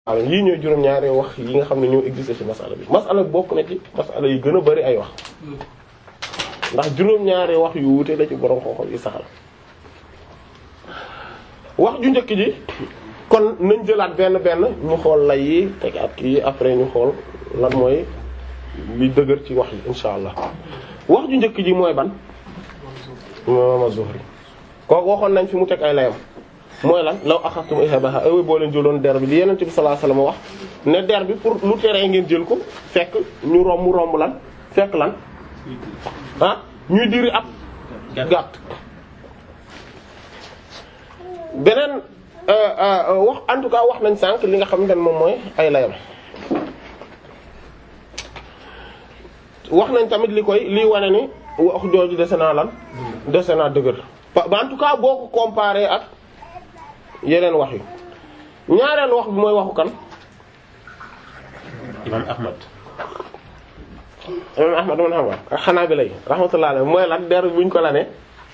waaw yii ñooy juróom-ñaari wax yi nga xam ne ñoo existé ci masala bi masala bi bokk na ci masala yi gën a bari ay wax ndax juróom-ñaari wax yu wuute la ci borom xoxo yi saxal wax ju njëkk ji kon nañ jëlaat benn benn ñu xool lay yi teg at kii après ñu xool lan mooy li dëgër ci wax yi insha allah wax ju njëkk ji mooy ban imam Az-Zuhri kooku waxoon nañ fi mu teg ay layam mooy lan law axastum ihabaha ay boo leen jëloon der bi li yeneen bi sallallahu alayhi wasallam wax ne der bi pour lu teree ngeen jël ko fekk ñu romb romb lan fekk lan ah ñuy diri ab gàtt beneen wax en tout cas wax nañ sànq li nga xamante ne moom mooy ay layam wax nañ tamit li koy lii wane ni wax jooju dese naa lan dese naa dëgër ba en tout cas boo ko comparé ak yeneen wax yi ñaareel wax bi mooy waxu kan imam Ahmad imam Ahmad man xam nga ak xanaa bi lay rahmatullah alayhi mooy lan der buñ ko la ne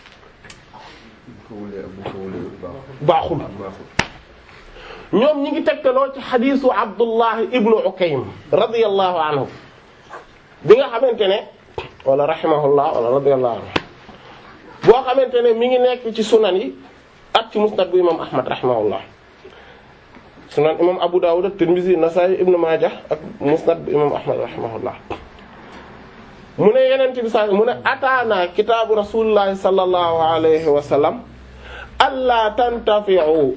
baaxul ñoom ñi ngi tegtaloo ci xadiisu Abdullah ibnu Ukaym radiyallahu anhu bi nga xamante ne wala rahimahullah wala radiyallahu anhu boo xamante ne mi ngi nekk ci sunan yi ak ci musnad bu imam ahmad rahimahullah sunan imam abu dawud at-tirmidhi nasaa'i ibn majah ak musnad bu imam ahmad rahimahullah mu ne yeneen bi sa mu ne ataana kitaabu rasulillahi sallallahu alayhi wa sallam alla tantafi'u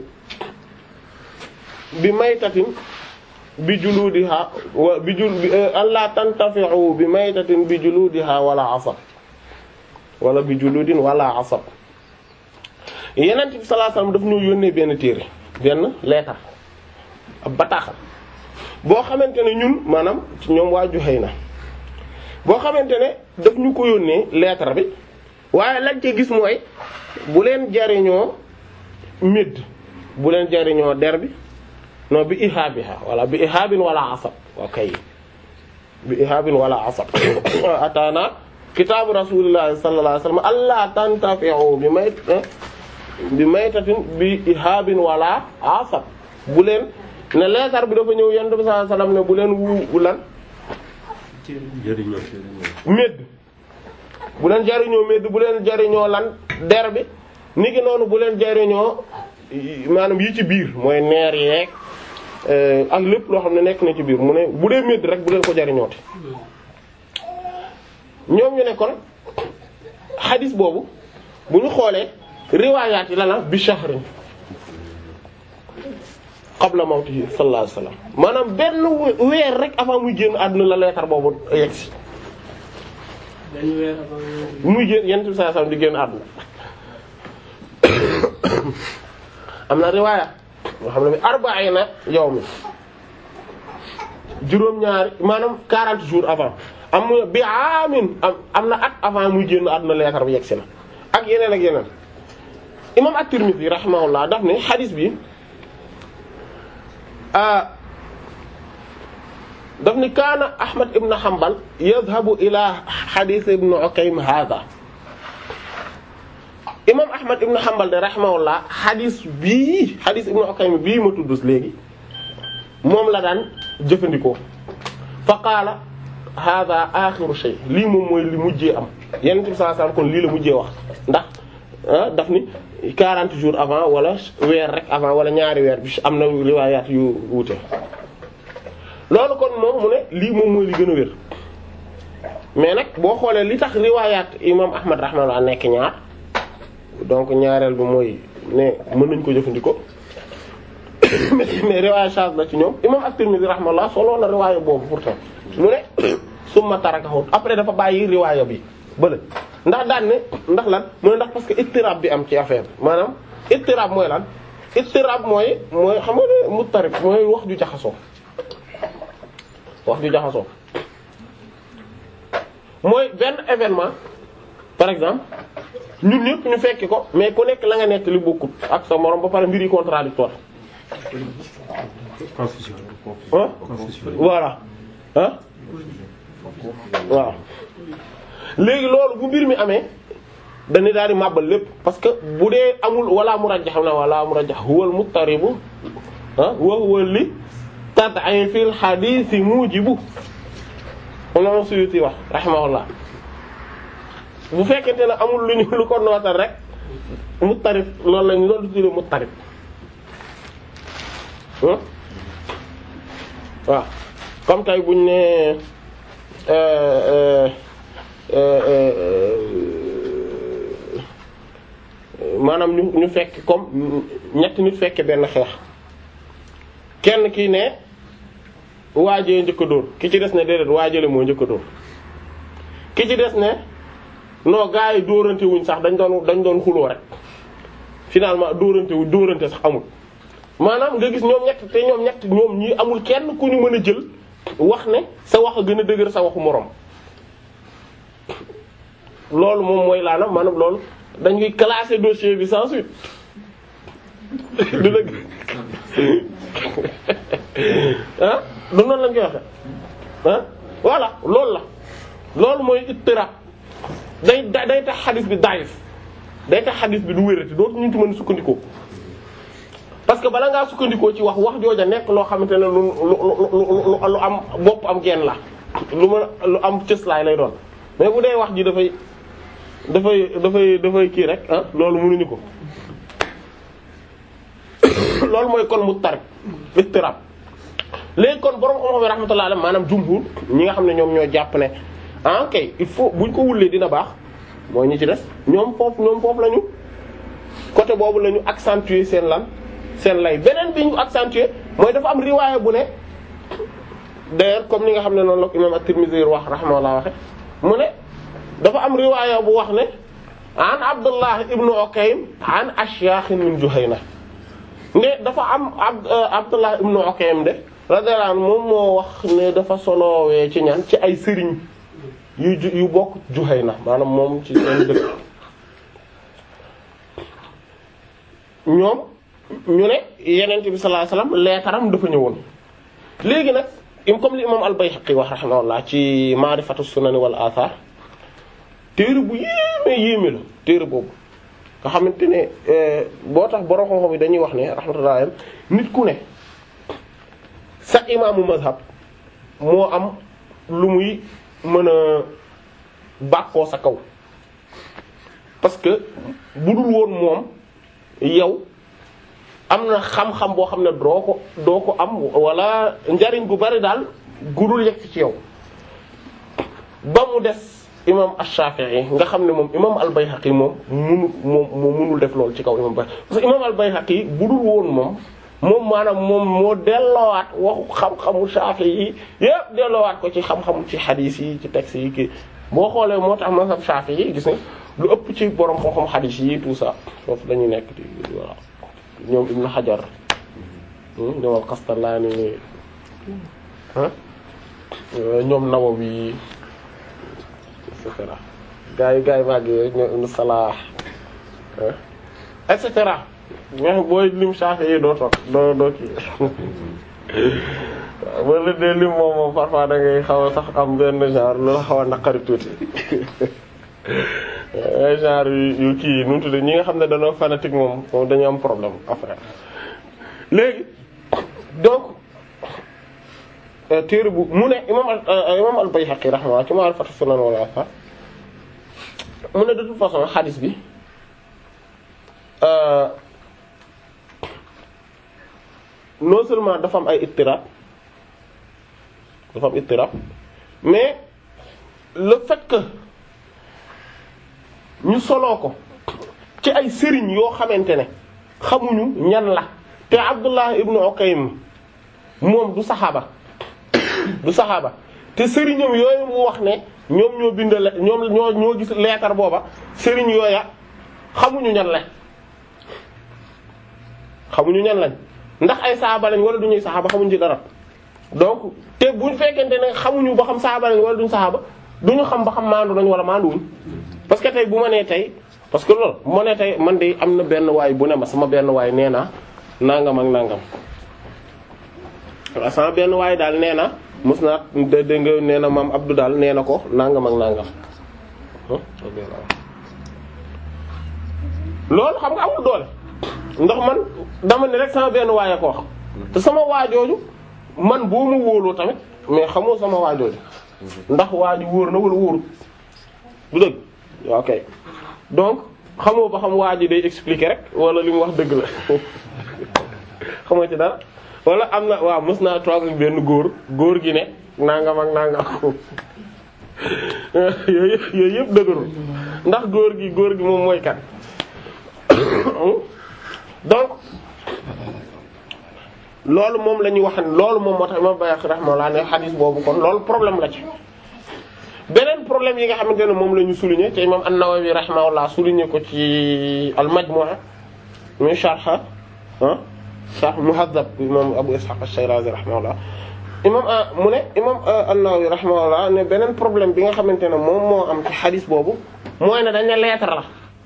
bi maytatin bi juludiha wa bi jul alla tantafi'u bi maytatin bi juludiha wala asab wala bi juludin wala asab yeneen bi sallallahu alayhi wasallam daf ñu yónnee benn téere benn leetar ab bataaxal boo xamante ne ñun maanaam ci ñoom waa Juhayna boo xamante ne daf ñu ko yónnee leetar bi waaye lañ ci gis mooy bu leen jariñoo médd bu leen jariñoo der bi non bi ihaabiha wala bi ihaabin wala asab okay bi ihaabin wala asab ataana kitaabu rasulillahi sallallahu alayhi wasallam alla tantafi'u bi may bi maytatin bi ihaabin wala asab bu leen ne leetar bi dafa ñëw yonent bi sallallahu alayhi wasallam ne bu leen wu lan jëriñoo médd bu leen jariñoo médd bu leen jariñoo lan der bi ni ki noonu bu leen jariñoo maanaam yi ci biir mooy neer yeeg ak lépp loo xam ne nekk na ci biir mu ne bu dee médd rek bu leen ko jariñooti ñoom ñu ne kon xadis boobu bu ñu xoolee riwaayaat yi la la bi shahrin qabla mawtihi sallallahu alayhi wasallam maanaam benn weer rek avant muy génn àdduna la leetar boobu yegsi benn weer avant muy génn yent bi sallallahu alayhi wasallam di génn àdduna am na riwaaya yoo xam ne bi arba'ina yawmi juróom-ñaari maanaam 40 jours avant am bi amin am am na at avant muy génn àdduna leetar bi yegsi na ak yeneen ak yeneen imam at-Tirmidhi rahimahullah daf ne xadis bi daf ni kaana Ahmad ibn Hanbal yadhabu ila xadis ibn Ukaym hadha imam Ahmad ibn Hanbal de rahimahullah xadis bii xadis ibn Ukaym bii ma tudd léegi moom la daan jëfandikoo fa qaala hadha axiru shay lii moom mooy li mujjee am Yonent bi sallallahu alayhi wasallam kon lii la mujjee wax ndax daf ni 40 jours avant wala weer rek avant wala ñaari weer bi am na riwaayaat yu wuute loolu kon moom mu ne lii moom mooy li gën a wér mais nag boo xoolee li tax riwaayaat imam Ahmad rahimahullah nekk ñaar donc ñaareel bi mooy ne mën nañ ko jëfandikoo mais riwaaya charge la ci ñoom imam at-Tirmidhi rahimahullah solo na riwaaya boobu pourtant mu ne summa tarakahu après dafa bàyyi riwaaya bi bële ndax daan ne ndax lan mu ne ndax parce que ittirab bi am ci affaire bi maanaam ittirab mooy lan ittirab mooy mooy xam nga ne muttarib mooy wax ju jaxasoo wax ju jaxasoo mooy benn événement par exemple ñun ñëpp ñu fekki ko mais ku nekk la nga nekk li bokkut ak sa morom ba pare mbir yi contradictoire confusion ah voilà ah waaw léegi loolu bu mbir mi amee dañuy daal di màbbal lépp parce que bu dee amul wala murajjah xam na wala murajjah huwal muttaribu ah wa huwa li tad'ifil hadith mujibu moom Suyuti wax rahimahullah bu fekkente ne amul lu ñu lu ko nootal rek muttarif loolu lañ loolu tuddee muttarif waaw comme tey buñ ne maanaam ñu ñu fekk comme ñetti nit fekke benn xeex kenn ki ne waajee njëkk a dóor ki ci des ne déedéet waajale moo njëkk a dóor ki ci des ne non gars yi dóorante wuñ sax dañ doon dañ doon xuloo rek finalement dóorante wuñ dóorante sax amul maanaam nga gis ñoom ñett te ñoom ñett ñoom ñi amul kenn ku ñu mën a jël wax ne sa wax a gën a dëgër sa waxu moroom loolu moom mooy laana maanaam loolu dañuy classer dossier bi sans suite du dëgg ah du noonu lañ koy waxe ah voilà loolu la loolu mooy ittirab day day tax xadis bi daif day tax xadis bi du wérati dootu ñu ci mën a sukkandikoo parce que bala ngaa sukkandikoo ci wax wax jooja nekk loo xamante ne lu lu lu lu am bopp am genn la lu mën lu am cëslaay lay doon mais bu dee wax ji dafay dafay dafay dafay kii rek ah loolu mënuñu ko loolu mooy kon mu tar ittirab léegi kon borom xam-xam yi rahmatullah alayhi maanaam jumhur ñi nga xam ne ñoom ñoo jàpp ne ah kay il faut buñ ko wullee dina baax mooy ñi ci des ñoom foofu ñoom foofu lañu côté boobu la ñu accentuer seen lan seen lay beneen bi ñu accentuer mooy dafa am riwaaya bu ne d'ailleurs comme ni nga xam ne noonu la ko imam at-Tirmidhi wax rahmatullah waxe mu ne dafa am riwaaya bu wax ne an Abdullah ibn Ukaym an ashyakh min Juhayna ne dafa am ab Abdullah ibn Ukaym de radiyallahu anhu moom moo wax ne dafa soloowee ci ñan ci ay sëriñ yu yu bokk Juhayna maanaam moom ci seen dëkk ñoom ñu ne Yonent bi sallallahu alayhi wasallam leetaram dafa ñëwoon léegi nag comme li imam al-Bayhaqi wax rahimahullah ci Ma'rifatu Sunan wal Athar téere bu yéeme yéeme la téere boobu nga xamante ne boo tax borom xam-xam yi dañuy wax ne rahmatullah nit ku ne sa imaamu mazhab moo am lu muy mën a bàkkoo sa kaw parce que bu dul woon moom yow am na xam-xam boo xam ne doo ko doo ko am wala njariñ bu bari daal gudul yegg ci yow ba mu des imam Ash-Shafi'i nga xam ne moom imam al-Bayhaqi moom munu moom moo munul def loolu ci kaw imam Bayhaqi parce que imam al-Bayhaqi bu dul woon moom moom maanaam moom moo delloowaat waxu xam-xamu Shafi'i yi yépp delloowaat ko ci xam-xamu ci hadith yi ci texte yi kii boo xoolee moo tax mazhab Shafi'i yi gis nga lu ëpp ci borom xam-xam hadith yi tout ça foofu dañuy nekk di voilà ñoom Ibn Hajar ñoom al-Qastallaani ñoom Nawawi et cetera gars yi gars yi màgg rek ñoom Ibn Salah et cetera mais booy lim Shafi'i yi doo toog doo doo kii waaw boo leen dee lim moom moom parfois da ngay xaw a sax am benn genre lu la xaw a naqari tuuti genre yu kii yi nu mu tuddee ñi nga xam ne dañoo fanatique moom moom dañu am problème après léegi donc téere bu mu ne imam imam al-Bayhaqi rahimahullah ci Ma'rifatu Sunan wal Athar mu ne de toute façon hadith bi non seulement dafa am ay ittirab dafa am ittirab mais le fait que ñu soloo ko ci ay sëriñ yoo xamante ne xamuñu ñan la te Abdullah ibnu Ukaym moom du saxaaba du saxaaba te sëriñam yooyu mu wax ne ñoom ñoo bind le ñoom ñoo ñoo gis leetar booba sëriñ yooya xamuñu ñan lañ xamuñu ñan lañ ndax ay saxaaba lañ wala duñuy saxaaba xamuñu ci dara donc te buñ fekkente ne xamuñu ba xam saxaaba lañ wala duñu saxaaba duñu xam ba xam maandu nañ wala maanduwuñ parce que tey bu ma nee tey parce que loolu bu ma nee tey man de am na benn waay bu ne ma sama benn waay nee na nangam ak nangam waaw sama benn waay daal nee na mos naa dégg nga nee na maam Abdou daal nee na ko nangam ak nangam loolu xam nga amul doole ndax man dama ne rek sama benn waay a ko wax te sama waajooju man boo ma wóoloo tamit mais xamoo sama waajooju ndax waa ji wóor na wala wóorut du dëgg ok donc xamoo ba xam waa ji day expliquer rek wala li mu wax dëgg la xamoo ci dara wala am na waaw mës naa toog ak benn góor góor gi ne nangam ak nangam yooyu yëpp yooyu yëpp dëgërul ndax góor gi góor gi moom mooy kat donc loolu moom la ñuy wax loolu moom moo tax imam Bayhaqi rahimahullah ne xadis boobu kon loolu problème la ci beneen problème yi nga xamante ne moom la ñu souligner te imam An-Nawawi rahimahullah souligner ko ci al-Majmu'a muy sharh ah sharh Muhaddab imam Abu Ishaq ash-Shirazi rahimahullah imam mu ne imam An-Nawawi rahimahullah ne beneen problème bi nga xamante ne moom moo am ci xadis boobu mooy ne dañ ne lettre la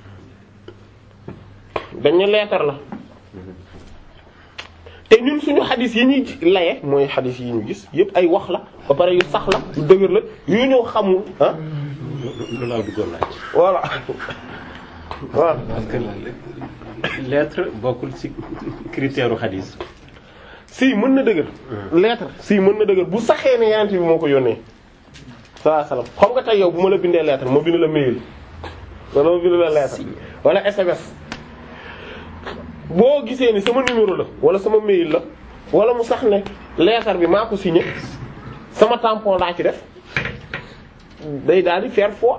dañ ne lettre la te ñun suñu xadis yi ñuy laye mooy xadis yi ñu gis yëpp ay wax la ba pare yu sax la yu dëgër la yu ñëw xamul ah lu laa duggoon laaj. voilà voilà parce que lettre bokkul ci critère u xadis. si mën na dëgër lettre si mën na dëgër bu saxee ne yeneen bi moo ko yónnee sallallahu alayhi wasallam xam nga tey yow bu ma la bindee lettre ma bind la mail wala ma bind la lettre wala SMS boo gisee ni sama numéro la wala sama mail la wala mu sax ne lettre bi maa ko signé sama tampon laa ci def day daal di faire foi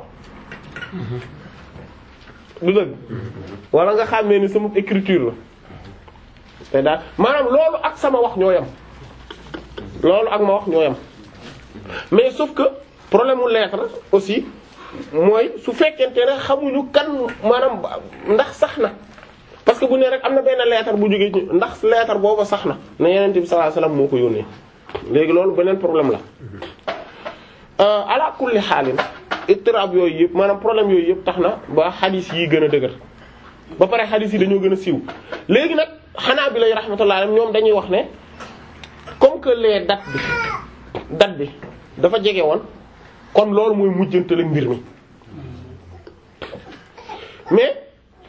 du dëgg wala nga xàmmee ni sama écriture la te daal maanaam loolu ak sama wax ñoo yam loolu ak ma wax ñoo yam mais sauf que problème mu lettre aussi mooy su fekkente ne xamuñu kan maanaam ndax sax na parce que bu ne rek am na benn lettre bu jógee ci ndax lettre booba sax na ne Yonent bi sallallahu alayhi wasallam moo ko yónnee léegi loolu beneen problème la ala kulli xaalin ittirab yooyu yëpp maanaam problème yooyu yëpp tax na ba xadis yi gën a dëgër ba pare xadis yi dañoo gën a siiw léegi nag xanaa bi lay rahmatullah alayhim ñoom dañuy wax ne comme que les date bi date bi dafa jege woon kon loolu mooy mujjantale mbir mi mais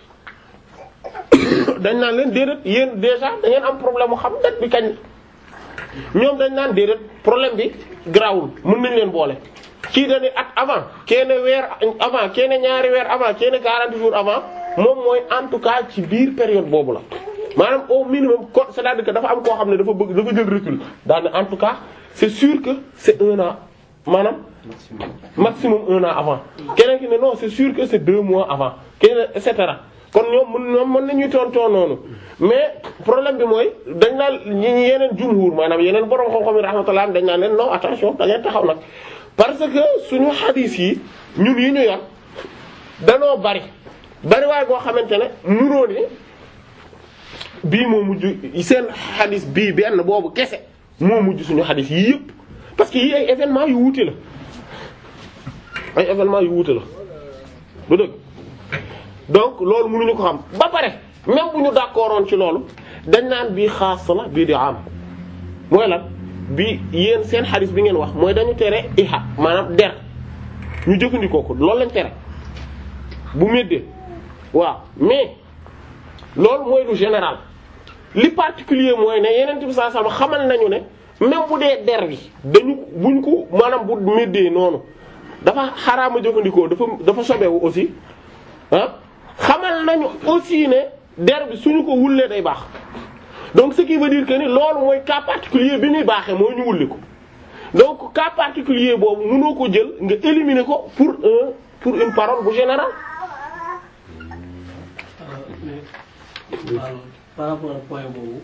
dañ naan leen déedéet yéen déjà da ngeen am problème mu xam date bi kañ ñoom dañ naan déedéet problème bi grawul mën nañ leen boole kii dañuy at avant kenn weer avant kenn ñaari weer avant kenn 40 jours avant moom mooy en tout cas ci biir période boobu la maanaam au minimum ko c'est-à-dire que dafa am koo xam ne dafa bëgg dafa jël recul daane en tout cas c'est sûr que c'est un an maanaam maximum un an avant keneen ki ne non c'est sûr que c'est deux mois avant keneen et cetera kon ñoom mën ñoom mën nañuy tontoo noonu mais problème bi mooy dañ naan ñi yeneen jumhur maanaam yeneen borom xam-xam yi rahmatullah dañ naan leen non attention da ngeen taxaw nag parce que suñu xadiis yi ñun yi ñu yor danoo bari bari waaye boo xamante ne munoo ne bii moo mujj seen xadis bii benn boobu kese moo mujj suñu xadis yii yëpp parce que yii ay événements yu wuute la ay événements yu wuute la du dëgg donc loolu mënuñu ko xam ba pare même bu ñu d'accordoon ci loolu dañ naan bii xaas la bii di am mooy lan bi yéen seen xadis bi ngeen wax mooy dañu tere iha maanaam der ñu jëfandikoo ko loolu lañ tere bu méddee waaw mais loolu mooy lu général li particulier mooy ne yeneen bi sallallahu alayhi wasallam xamal nañu ne même bu dee der bi dañu buñ ko maanaam bu méddee noonu dafa xaraama jëfandikoo dafa dafa sobewu aussi ah xamal nañu aussi ne der bi suñu ko wullee day baax donc ce qui veut dire que ni loolu mooy cas particulier bi muy baaxee mooy ñu wulli ko donc cas particulier boobu mënoo ko jël nga éliminer ko pour un pour une parole bu générale mais waaw par rapport ak point boobu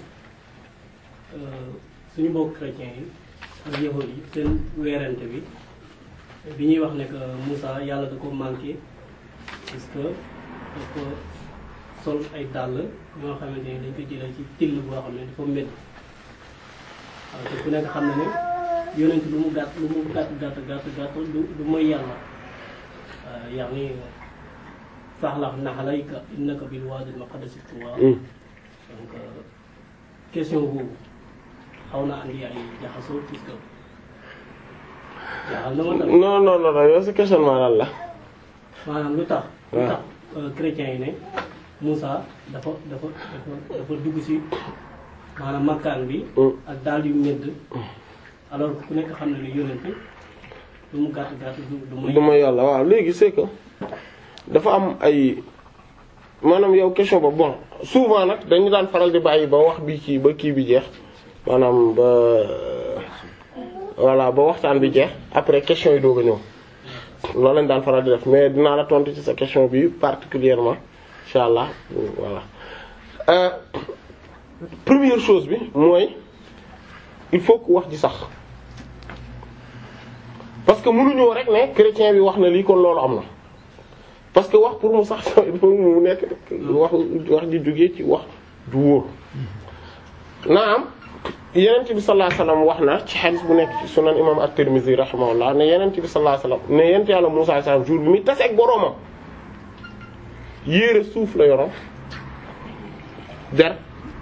suñu mbokk chrétiens yi ak yahud yi seen weerante bi bi ñuy wax ne que Moussa yàlla da ko manqué parce que dafa sol ay dàll ñoo xamante ni dañ ko jëlee ci till boo xam ne dafa métti waaw te ku nekk xam na ne yonent lu mu gàtt lu mu gàtt gàtt gàtt gàtt du du mooy yàlla waaw yaa ngi faxlax naxalayka innaka bil wadi al muqaddas tuwa donc question boobu xaw na andi ay jaxasoo puisque jaaxal na ma tamit non non non non yow sa questionnement lan la maanaam lu tax lu waaw. tax chrétiens yi ne Moussa dafa dafa dafa dafa dugg ci maanaam makkaan bi ak daal yu medd alors que ku nekk xam ne ni yonent lu mu gàtt gàtt du du mooy du ma yàlla waaw léegi c'est que dafa am ay maanaam yow question ba bon souvent nag dañu daan faral di bàyyi ba wax bi kii ba kii bi jeex maanaam ba voilà ba waxtaan bi jeex après question yi doog a ñëw loolu lañ daan faral di def mais dinaa la tontu ci sa question bi particulièrement incha allah voilà euh, première chose bi mooy il faut que wax ji sax parce que mënuñoo rek ne chrétien bi wax na lii kon loolu am na parce que wax pour mu sax il faut mu nekk wax wax ji jógee ci wax du wóor naam yenent bi sallallahu alayhi wasallam wax na ci hadith bu nekk ci sunan imam at-Tirmidhi rahimahullah ne yenent bi sallallahu alayhi wasallam ne yenent yàlla Musaa alayhi salam jour bi muy tase ak boroomam yéere suuf la yoroon der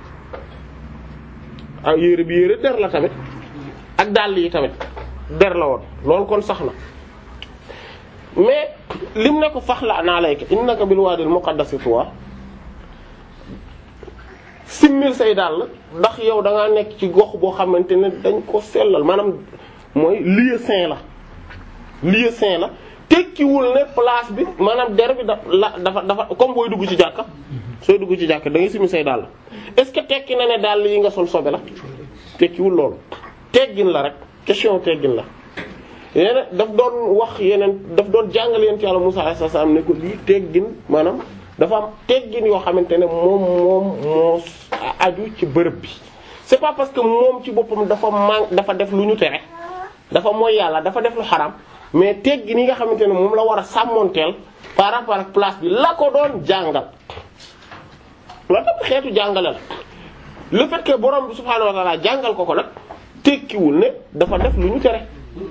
ak yéere bi yéere der la tamit ak dàll yi tamit der la woon loolu kon sax na mais lim ne ko faxla naa layka innaka bil waadil muqaddasi tuwa simmil say dàll ndax yow da ngaa nekk ci gox boo xamante ne dañ ko sellal maanaam mooy lieu saint la lieu saint la tekkiwul ne place bi maanaam der bi da la dafa dafa comme booy dugg ci jàkka sooy dugg ci jàkka da ngay simmi say dàll est-ce que tekki na ne dàll yi nga sol sobe la tekkiwul loolu teggin la rek question teggin la yeneen daf doon wax yeneen daf doon jàngal yent yàlla Musaa alayhi salaam ne ko lii teggin maanaam dafa am teggin yoo xamante ne moom moom moo aju ci bërëb bi c'est pas parce que moom ci boppam dafa man dafa def lu ñu tere dafa mooy yàlla dafa def lu xaram mais teggin yi nga xamante ne moom la war a sàmmoonteel par rapport ak place bi la ko doon jàngal loolu tamit xeetu jàngale la le fait que borom bi subhaanahu wa ta'ala jàngal ko ko nag tekkiwul ne dafa def lu ñu tere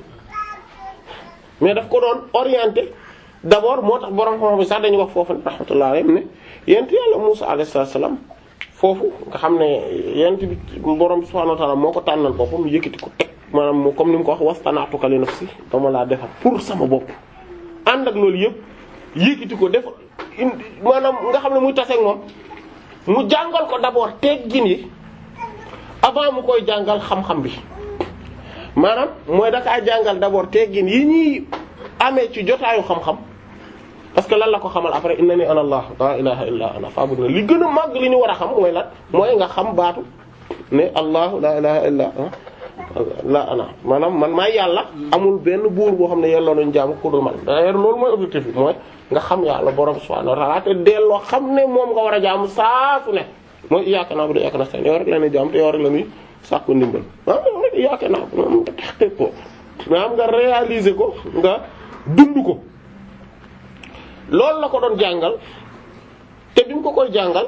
mais daf ko doon orienté d'abord moo tax borom xam bi sax dañuy wax foofu rahmatullah alayhi ne yent yàlla Musaa alayhi salaam foofu nga xam ne yent bi borom subhaanahu wa ta'ala moo ko tànnal boppam yëkkati ko teg maanaam moo comme ni mu ko wax wastana'tuka li nafsi dama laa defar pour sama bopp ànd ak loolu yëpp yëkkati ko def maanaam nga xam ne muy taseeg moom mu jàngal ko d'abord teggin yi avant mu koy jàngal xam-xam bi maanaam mooy dakaa jàngal d'abord teggin yi ñuy amee ci jotaayu xam-xam parce que lan la ko xamal après innani ana allah la ilaha illa ana fa'budni li gën a màgg li ñu war a xam mooy lan mooy nga xam baatu ne allah la ilaha illa la ana maanaam man maay yàlla amul benn buur boo xam ne yelloo nañu jaamu ku dul man d'ailleurs loolu mooy objectif bi mooy nga xam yàlla borom subhanahu wa ta'ala te delloo xam ne moom nga war a jaamu saa su ne mooy iyyaka na'budu wa iyyaka nasta'in yow rek la ñuy jaamu te yow rek la ñuy sàkku ndimbal ah yow rek iyyaka na'budu moom nga tax ko maanaam nga réaliser ko nga dund ko loolu la ko doon jàngal te bi mu ko koy jàngal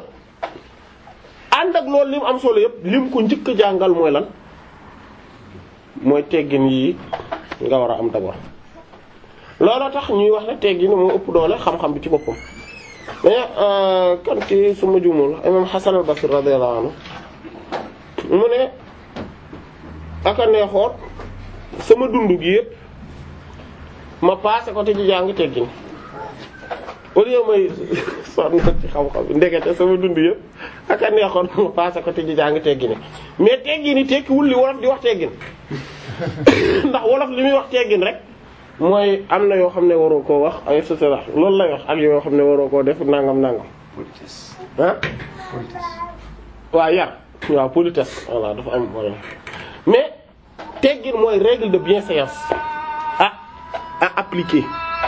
ànd ak loolu li mu am solo yëpp li mu ko njëkk a jàngal mooy lan mooy teggin yii nga war a am d'abord looloo tax ñuy wax ne teggin moo ëpp doole xam-xam bi ci boppam mais kan ci suma jumul imam Hasan al-Basri radiyallahu anhu mu ne aka neexoon sama dund gi yëpp ma passé ko te ci jàng teggin au lieu may sonn ci xam-xam bi ndekete sama dund yëpp aka neexoon ma passé ko te ci jàng teggin mais teggin yi tekkiwul li wolof di wax teggin ndax wolof li muy wax teggin rek mooy am na yoo xam ne waroo koo wax ay et cetera loolu lay wax ak yoo xam ne waroo koo def nangam nangam ah waaw yar waaw politesse voilà dafa am voilà mais teggin mooy règle de bienséance à à appliquer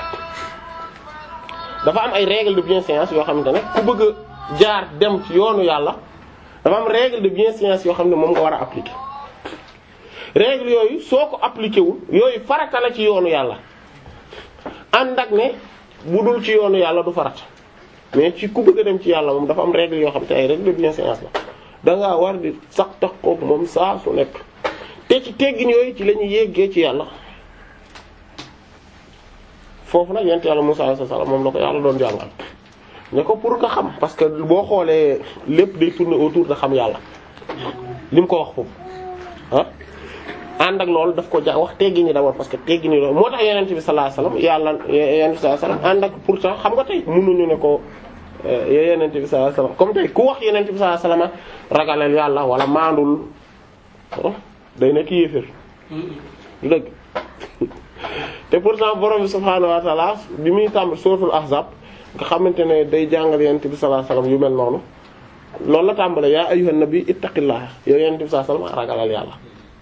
dafa am ay règle de bienséance yoo xamante ne ku bëgg a jaar dem ci yoonu yàlla dafa am règle de bienséance yoo xam ne moom nga war a appliquer règle yooyu soo ko appliqué wul yooyu farata la ci yoonu yàlla ànd ak ne bu dul ci yoonu yàlla du farata mais ci ku bëgg a dem ci yàlla moom dafa am règle yoo xam te ay règle de bienséance la da ngaa war di sax tax kook moom saa su nekk te ci teggin yooyu ci la ñuy yéggee ci yàlla foofu nag yent yàlla Musaa alayhi salaam moom la ko yàlla doon jàngal ne ko pour nga xam parce que boo xoolee lépp day tourner autour de xam yàlla li mu ko wax foofu ah ànd ak loolu daf ko ja wax teggin yi d'abord parce que teggin yi loolu moo tax yeneen bi sallallahu alayhi wasallam yàlla yeneen bi sallallahu alayhi wasallam ànd ak pourtant xam nga tey mënuñu ne ko ya yenent bi sallallahu alayhi wasallam comme tey ku wax yenent bi sallallahu alayhi wasallam ragalal yàlla wala maandul day nekk yéefér du dëgg te pourtant borom bi subhaanahu wa ta'ala bi muy tàmbali suratul ahzab nga xamante ne day jàngal yenent bi sallallahu alayhi wasallam yu mel noonu loolu la tàmbale yaa ayyuhan nabi ittaqillaha yow yenent bi sallallahu alayhi wasallam ragalal yàlla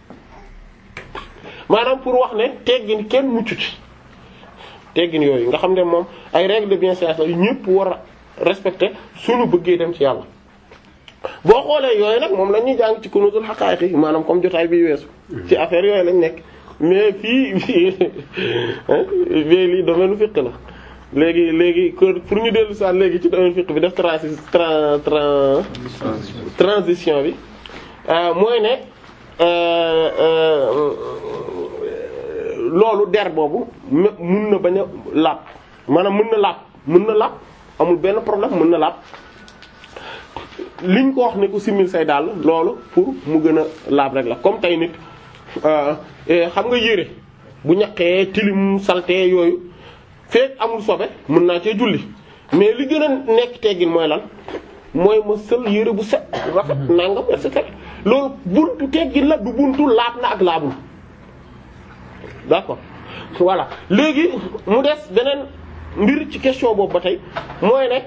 maanaam pour wax ne teggin kenn muccu ci teggin yooyu nga xam ne moom ay règles de bienséance la yu ñëpp war a respecter suñu bëggee dem ci yàlla boo xoolee yooyu nag moom la ñuy jàng ci kunuzul haqa'iq maanaam comme jotaay bi weesu ci affaire yooyu lañ nekk mais fii fii lii domaine fiqh la léegi léegi pour ñu dellu saa léegi ci domaine fiqh bi def transi tran tran transition bi mooy ne loolu der boobu mun na bañ a laab maanaam mën na laab mën na laab amul benn problème mën na laab liñ ko wax ne ko simil say daal loolu pour mu gën a laab rek la comme tey nit xam nga yére bu ñaqee tilim salté yooyu fekk amul sobe mën naa cee julli mais li gën a nekk teggin mooy lan mooy ma sël yére bu set rafet nangam et cetera loolu buntu teggin la du buntu laab na ak laabul d'accord voilà léegi mu des beneen mbir ci question boobu ba tey mooy ne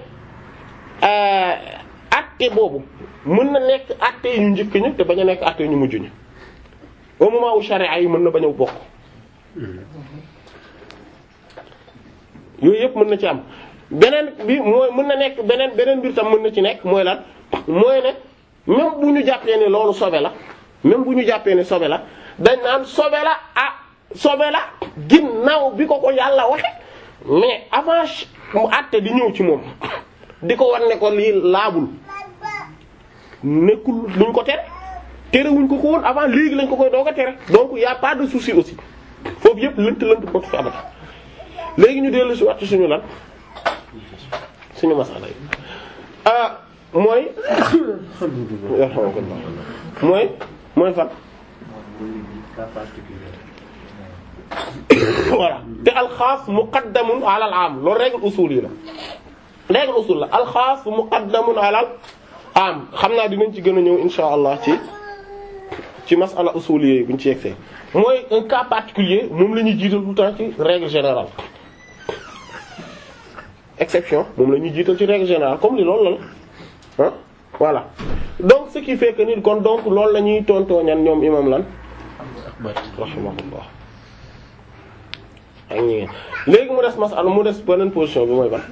acte boobu mën na nekk acte yu njëkk ñi te bañ a nekk acte yu ñu mujj ñi au moment où charia yi mën na bañ a bokk yooyu yëpp mën na ci am beneen bi mooy mën na nekk beneen beneen mbir tam mën na ci nekk mooy lan mooy ne même bu ñu jàppee ne loolu sobe la même bu ñu jàppee ne sobe la dañ naan sobe la ah sobe la ginnaaw bi ko ko yàlla waxe mais avant mu àtte di ñëw ci moom di ko war ne ko lii laabul nekkul luñ ko tere tere wuñ ko ko woon avant léegi lañ ko koy doog a tere donc y a pas de souci aussi foofu yëpp lënt lënt bootu fi amata léegi ñu dellu si waat ci suñu lan suñu masala yi ah mooy mooy mooy fan voilà te alxaas muqaddamun ala al am loolu règle usul yi la règle usul la alxaas muqaddamun ala al am xam naa dinañ ci gën a ñëw insha allah ci ci masala usul yi buñ ci yegsee mooy un cas particulier moom la ñuy jiital tout le temps ci règle générale exception moom la ñuy jiital ci règle générale comme li loolu la ah voilà donc ce qui fait que nit kon donc loolu la ñuy tontoo ñan ñoom imam lan rahimahullah ak ñi léegi mu des masala mu des beneen position bi mooy ban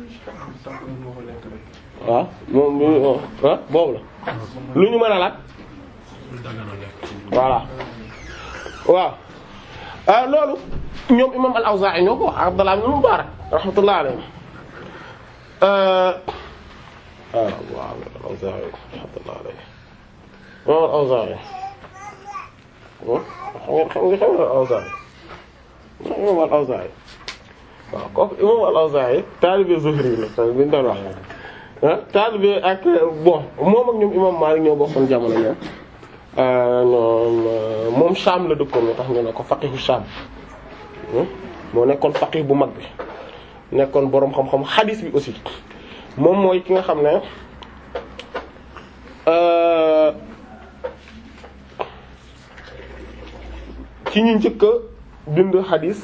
waaw moom bi ah boobu la lu ñu mën a laaj voilà waaw ah loolu ñoom imam al-Awzaa'i ñoo ko wax Abdallah ibn Mubarak rahmatullah alayhi ah waaw al-Awzaa'i rahmatullah alayhi imam al-Awzaa'i xam nga xam nga al-Awzaa'i imam al-Awzaa'i waaw kooku imam al-Awzaa'i taalibe Zuhri la bi ñu doon wax ah taalibe ak bon moom ak ñoom imam Maalik ñoo bokkoon jamono ñoom ñoom moom Sham la dëkkoon moo tax ñu ne ko faqihu Sham moo nekkoon faqih bu mag bi nekkoon boroom xam-xam xadiis bi aussi moom mooy ki nga xam ne ci ñu njëkk a bind xadiis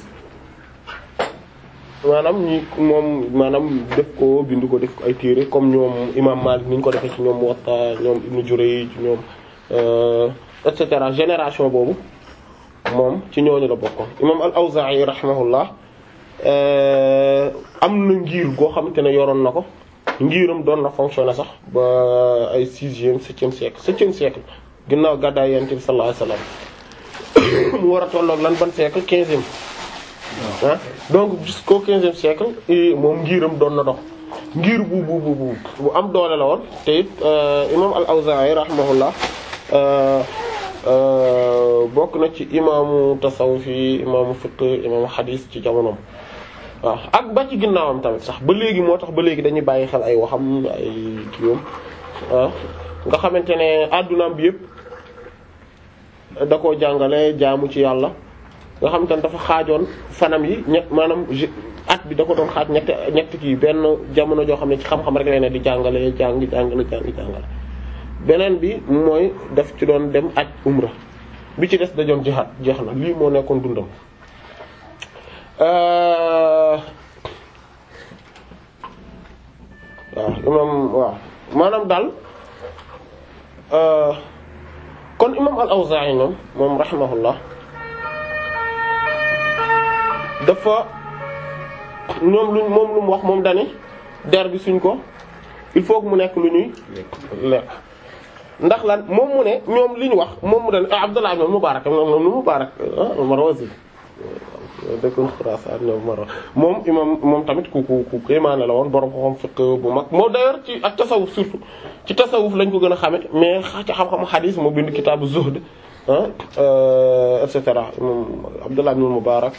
maanaam ñi moom maanaam def ko bind ko def ko ay téere comme ñoom imam Malik ni ñu ko defee ci ñoom Muwatta ñoom Ibn Jurayj ci ñoom et cetera génération boobu moom ci ñooñu la bokkoon imam al-Awzaa'i rahimahullah am na ngir goo xamante ne yoroon na ko ngiram doon na fonctionner sax ba ay sixième septième siècle septième siècle ginnaaw gàddaay Yonent bi sallallahu alayhi wasallam mu war a tolloog lan ban siècle quinzième ah donc jusqu'au quinzième siècle moom ngiram doon na dox ngir bu bu bu bu am doole la woon te it imam al-Awzaa'i rahimahullah bokk na ci imaamu tasawuf yi imaamu fiqh imaamu xadiis ci jamonoom waaw ak ba ci ginnaawam tamit sax ba léegi moo tax ba léegi dañuy bàyyi xel ay waxam ay kiiwam ah nga xamante ne addunaam bi yëpp da koo jàngale jaamu ci yàlla nga xam te ne dafa xaajoon fanam yi ñett maanaam at bi da ko doon xaaj ñetti ñetti kii benn jamono joo xam ne ci xam-xam rek lay ne di jàngale jàng jàngale jàng jàngale beneen bi mooy daf ci doon dem aj umra bi ci des dajoon jihaad jeex na lii moo nekkoon dundam waaw imam waaw maanaam daal kon imam al-Awzaa'i moom moom rahimahullah dafa ñoom luñ moom lu mu wax moom dani der bi suñ ko il faut que mu nekk lu ñuy lekk ndax lan moom mu ne ñoom li ñu wax moom mu dani Abdullah ibn Mubarak moom moom lu Mubarak Marwazi dëkkoon Xuraasaan ñoom Marwa moom imam moom tamit ku ku ku kéemaane la woon borom xam fiqh bu mag moo d'ailleurs ci ak tasawuf surtout ci tasawuf lañ ko gën a xame mais ci xam-xamu xadiis moo bind kitaabu zuhd et cetera moom Abdullah ibn Mubarak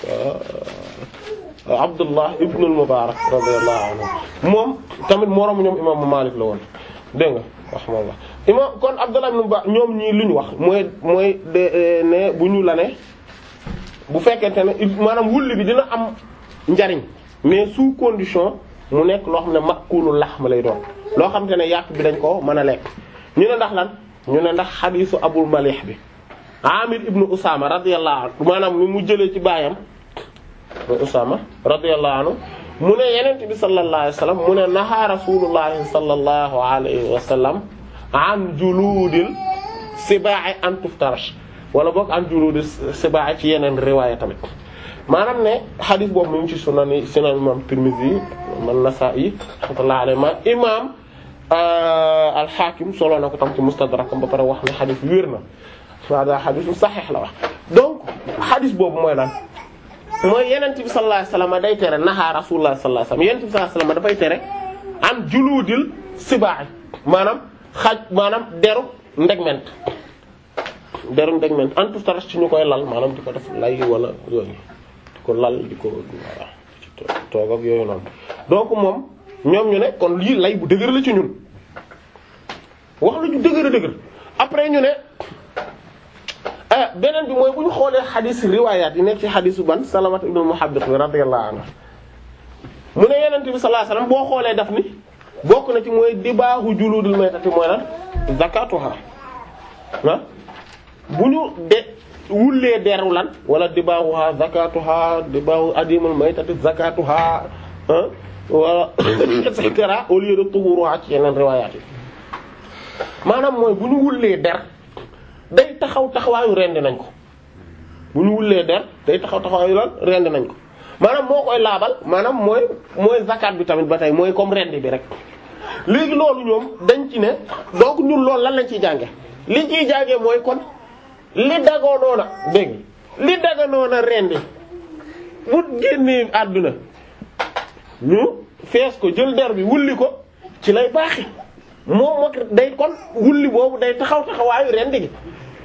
Abdullah ibn al-Mubarak radiyallahu anhu moom tamit moroom ñoom imaamu Maalik la woon dégg nga rahmallah imam kon Abdullah ibn Mubarak ñoom ñii lu ñu wax mooy mooy de ne bu ñu la ne bu fekkente ne maanaam wulli bi dina am njariñ mais sous condition mu nekk loo xam ne makulu laxm lay doon loo xam te ne yàq bi dañ ko mën a lekk ñu ne ndax lan ñu ne ndax xadiisu Abul Malih bi Amir ibnu Usama radiyallahu anhu maanaam mi mu jëlee ci baayam Usama radiyallahu anhu mu ne yenent bi sallallahu alayhi wa sallam mu ne naha rasulullahi sallallahu alayhi wa sallam an juludil sibaa'i an tuftarash wala boog an juludil sibaa'i ci yeneen riwaaya tamit maanaam ne xadis boobu mu ngi ci sunan sunan imam Tirmidhi man Nasa'i rahmatullahi alayhi ma imam al-Hakim solo na ko tam ci Mustadrak ba pare wax ne xadis wér na waaw daa xadisu saxiix la wax donc xadis boobu mooy lan mooy yenent bi sallallahu alayhi wasallam day tere naha rasulullah sallallahu alayhi wasallam yenent bi sallallahu alayhi wasallam dafay tere an juludil sibaax maanaam xaj maanaam deru ndegment deru ndegment en tout cas ci ñu koy lal maanaam di ko def lay wala yooyu di ko lal di ko voilà ci toog ak yooyu noonu donc moom ñoom ñu ne kon lii lay bu dëgër la ci ñun wax la ñu dëgër a dëgër après ñu ne beneen bi mooy bu ñu xoolee xadis riwaayaat yi nekk ci xadisu ban Salamat ibn Muhabbiq bi radiyallahu anhu mu ne Yonent bi sallallahu alayhi wasallam boo xoolee daf ni bokk na ci mooy dibaahu juludul maytati mooy lan zakatuha ah bu ñu de wullee deru lan wala dibaahuha zakatuha dibaahu adimul maytati zakatuha ah wala et cetera au lieu de tuhuruha ci yeneen riwaayaat yi maanaam mooy bu ñu wullee der day taxaw taxawaayu rendi nañ ko bu ñu wullee der day taxaw taxawaayu lan rendi nañ ko maanaam moo koy laabal maanaam mooy mooy zakat bi tamit ba tey mooy comme rendi bi rek léegi loolu ñoom dañ ci ne donc ñun loolu lan lañ ciy jànge liñ ciy jànge mooy kon li dagoonoona dégg li daganoona rendi bu génnee àdduna ñu fees ko jël der bi wulli ko ci lay baaxi moom moo day kon wulli boobu day taxaw taxawaayu rendi gi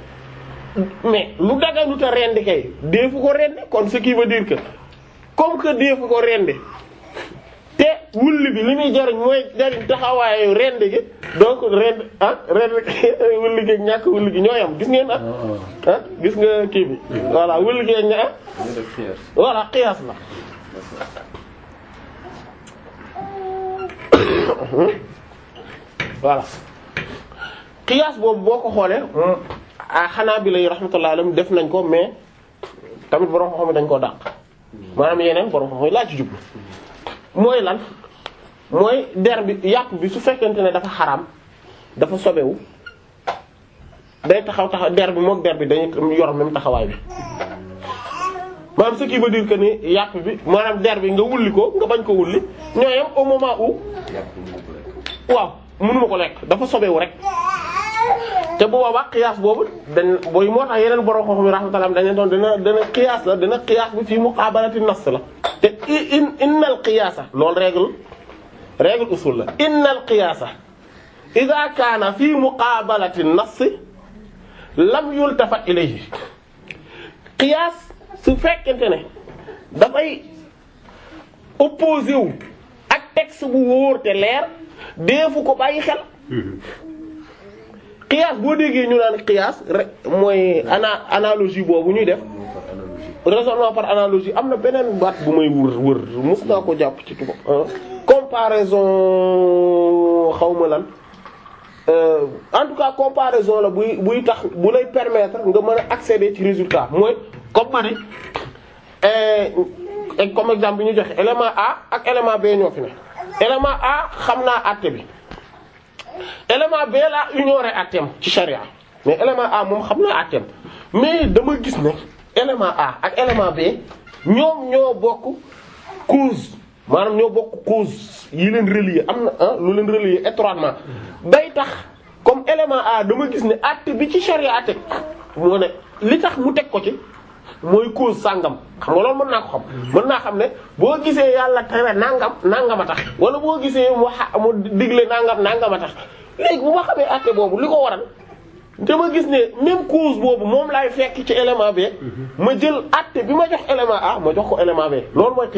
mais lu daganuta rendi kay deefu ko rendi kon ce qui veut dire que comme que deefu ko rendi te wulli bi li muy jariñ mooy jariñ taxawaayu rendi gi donc rend ah rendi wulli gi ñàkk wulli gi ñooy am gis ngeen ah ah gis nga kii bi voilà wulli gi ña voilà qiyaas la voilà qiyaas boobu boo ko xoolee ah xanaa bi lay rahmatullah alayhim def nañ ko mais tamit borom xam-xam dañ koo dàq maanaam yeneen borom xam-xam laa ci jublu mooy lan mooy der bi yàpp bi su fekkente ne dafa xaraam dafa sobewu day taxaw taxaw der bi mook der bi dañuy yor même taxawaay bi maanaam ce qui veut dire que ni yàpp bi maanaam der bi nga wulli ko nga bañ ko wulli ñooyam au moment où waaw mënuma ko lekk dafa sobewu rek te bu boobaa qiyaas boobu dañ booy moo tax yeneen borom xam-xam yi rahmatullah dañ doon dina dina qiyaas la dina qiyaas bi fii muqaabalati nas la te in innal qiyaasa loolu règle règle usul la innal qiyaasa idha kaana fii muqaabalati nas lam yultafat ilayhi qiyaas su fekkente ne dafay opposé wu ak texte bu wóor te leer deefu ko bàyyi xel qiyaas boo déggee ñu naan qiyaas rek mooy ana analogie boobu ñuy def analogie. raisonnement par analogie am na beneen baat bu may wër wër mos naa ko jàpp ci tubaab ah comparaison xawma lan euh, en tout cas comparaison la buy buy tax bu lay permettre nga mën a accéder ci résultat mooy comme ma ni eh, eh, comme exemple bi ñu joxe élément A ak élément B ñoo fi ne élément A xam naa àtte bi élément B laa ignoré àtteem ci charia mais élément A moom xam naa àtteem mais dama gis ne élément A ak élément B ñoom ñoo bokk cause maanaam ñoo bokk cause yi leen relier am na ah lu leen relier étroitement day tax comme élément A dama gis ne àtte bi ci charia teg moo ne li tax mu teg ko ci mooy cause sàngam xam nga loolu mën naa ko xam mën naa xam ne boo gisee yàlla tere nangam nangam a tax wala boo gisee mu xa mu digle nangam nangam a tax léegi bu ma xamee àtte boobu li ko waral dama gis ne même cause boobu moom laay fekk ci élément B ma jël àtte bi ma jox élément A ma jox ko élément B loolu mooy